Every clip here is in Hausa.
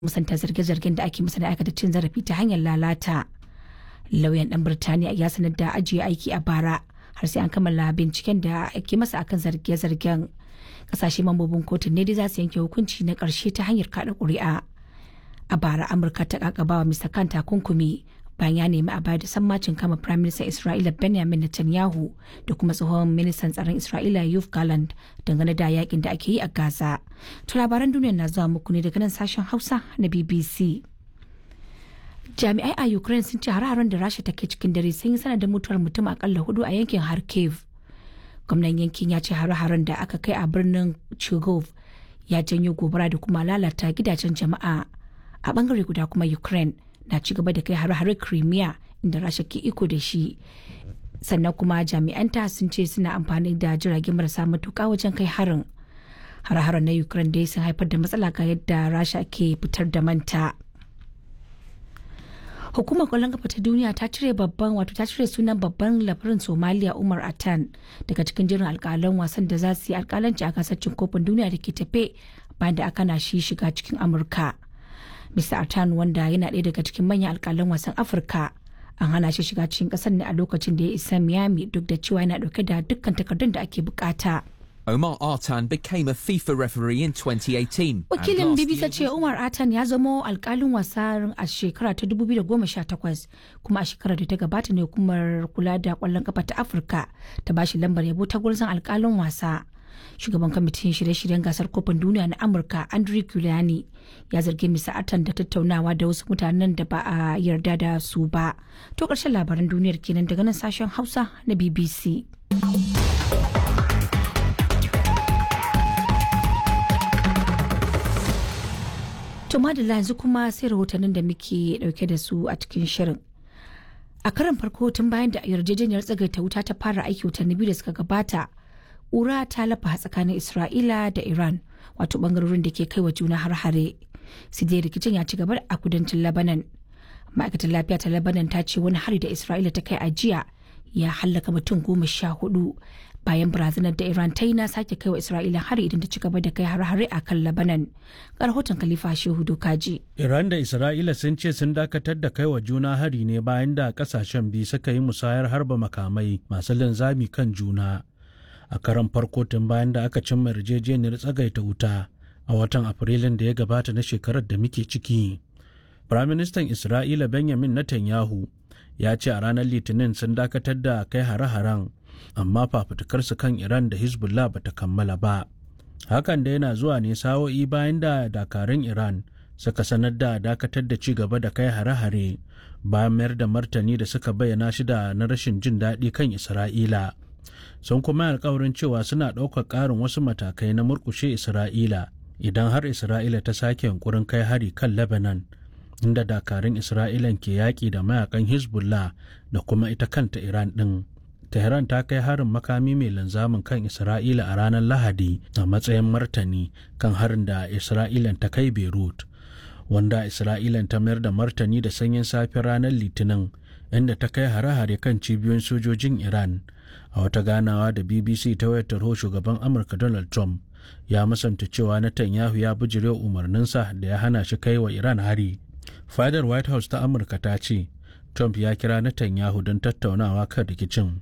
musanta zarge-zargen da ake masa da aikata cin zarafi ta hanyar lalata lauyan dan birtaniya ya sanar da ajiye aiki a bara har sai an kammala binciken da ake masa akan zarge-zargen kasashe mambobin kotun ne dai za su yanke hukunci na karshe ta hanyar kada kuri'a a bara amurka ta kakabawa mr kan takunkumi bayan ya nemi a bayar da sammacin kama prime minister isra'ila benjamin netanyahu da kuma tsohon ministan tsaron isra'ila yuf galand dangane da yakin da ake yi a gaza to labaran duniya na zuwa muku ne daga nan sashen hausa na bbc jami'ai a ukraine sun ce har-haren da rasha take cikin dare sun yi sanadin mutuwar mutum akalla hudu a yankin kharkiv gwamnan yankin ya ce har-haren da aka kai a birnin chigov ya janyo gobara da kuma lalata gidajen jama'a a bangare guda kuma ukraine na ci gaba da kai har-hare crimea inda rasha ke iko da shi sannan kuma jami'anta sun ce suna amfani da jirage marasa matuka wajen kai harin har-haren na ukraine dai sun haifar da matsala ga yadda rasha ke fitar da manta hukumar kwallon kafa ta duniya ta cire babban wato ta cire sunan babban labarin somaliya umar atan daga cikin jirin alkalan wasan da za su yi alkalanci a gasar cin kofin duniya da ke tafe bayan da aka na shi shiga cikin amurka mr atan wanda yana ɗaya daga cikin manyan alkalan wasan afirka an hana shi shiga cikin ƙasar ne a lokacin da ya isa miami duk da cewa yana ɗauke da dukkan takardun da ake bukata. Omar Artan became a FIFA referee in 2018. Wakilin BBC ce Umar Atan ya zamo alkalin wasa a shekara ta 2018 kuma a shekarar da ta gabata ne hukumar kula da kwallon kafa ta Afirka ta bashi lambar yabo ta gurzon alkalin wasa. Shugaban kwamitin shirye-shiryen gasar kofin duniya na Amurka Andrew Giuliani ya zargi Mr. Atan da tattaunawa da wasu mutanen da ba a yarda da su ba. To ƙarshen labaran duniyar kenan daga nan sashen Hausa na BBC. To madalla yanzu kuma sai rahotannin da muke dauke da su a cikin shirin. A karan farko tun bayan da yarjejeniyar tsagaita wuta ta fara aiki watanni biyu da suka gabata, ƙura ta lafa tsakanin Isra'ila da Iran, wato bangarorin da ke kai wa juna har-hare. Sai dai rikicin ya ci gaba a kudancin Lebanon. Ma'aikatar lafiya ta Lebanon ta ce wani hari da Isra'ila ta kai a jiya ya hallaka mutum goma sha hudu bayan barazanar da Iran ta yi na sake kai wa Isra'ila hari idan ta ci gaba da kai har-hare a kan Lebanon. Ga rahoton Khalifa Shehu Dokaji. Iran da Isra'ila sun ce sun dakatar da kai wa juna hari ne bayan da kasashen biyu suka yi musayar harba makamai masu linzami kan juna. A karan farko tun bayan da aka cimma yarjejeniyar tsagaita wuta a watan Afrilun da ya gabata na shekarar da muke ciki. Firaministan Isra'ila Benjamin Netanyahu ya ce a ranar Litinin sun dakatar da kai hare-haren amma fafutukarsu kan Iran da Hezbollah ba ta kammala ba. Hakan da yana zuwa ne sa'o'i bayan da dakarun Iran suka sanar da dakatar da ci gaba da kai hare-hare bayan mayar da martani da suka bayyana shi da na rashin jin daɗi kan Isra'ila. Sun kuma alkawarin cewa suna ɗaukar ƙarin wasu matakai na murƙushe Isra'ila idan har Isra'ila ta sake yunkurin kai hari kan Lebanon. inda dakarun Isra'ilan ke yaƙi da mayakan Hezbollah da kuma ita kanta Iran ɗin. Tehran ta kai harin makami mai linzamin kan Isra'ila a ranar Lahadi a matsayin martani kan harin da Isra'ilan ta kai Beirut, wanda Isra'ilan ta mayar da martani da sanyin safe ranar Litinin inda ta kai hare-hare kan cibiyoyin sojojin Iran. A wata ganawa da BBC ta wayar tarho shugaban Amurka Donald Trump ya musanta cewa Netanyahu ya bijirewa umarninsa da ya hana shi kai wa Iran hari. Fadar White House ta Amurka ta ce Trump ya kira Netanyahu don tattaunawa kan rikicin.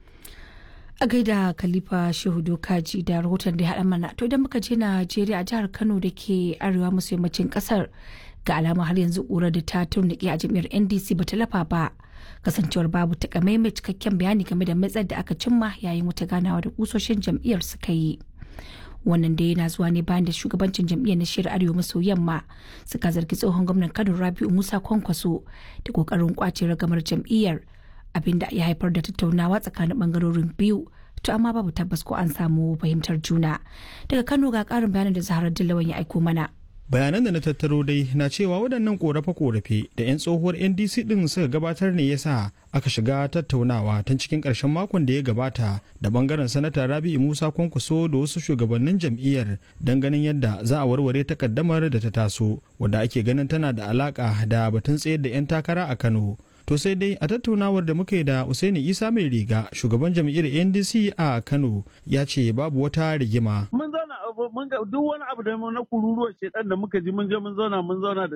a gaida khalifa shehu dokaji da rahoton da ya haɗa mana to idan muka je najeriya a jihar kano da ke arewa maso yammacin ƙasar ga alama har yanzu ƙura da ta turnike a jam'iyyar ndc ba ta lafa ba kasancewar babu takamaimai cikakken bayani game da matsar da aka cimma yayin wata ganawa da kusoshin jam'iyyar suka yi wannan da yana zuwa ne bayan da shugabancin jam'iyyar na shirin arewa maso yamma suka zargi tsohon gwamnan kano rabiu musa kwankwaso da kokarin kwace ragamar jam'iyyar abinda ya haifar da tattaunawa tsakanin bangarorin biyu to amma babu tabbas ko an samu fahimtar juna daga kano ga karin bayanin da zaharar dillawan ya aiko mana bayanan da na tattaro dai na cewa waɗannan korafe-korafe da 'yan tsohuwar ndc ɗin suka gabatar ne yasa aka shiga tattaunawa tun cikin ƙarshen makon da ya gabata da bangaren sanata rabi'u musa kwankwaso da wasu shugabannin jam'iyyar don ganin yadda za a warware takaddamar da ta taso wadda ake ganin tana da alaƙa da batun tsayar da 'yan takara a kano to sai dai a tattaunawar da muka yi da Usaini Isa mai riga shugaban jam'iyyar NDC a Kano ya ce babu wata rigima. Mun zauna mun ga duk wani abu da na kururuwar shedan da muka ji mun je mun zauna mun zauna da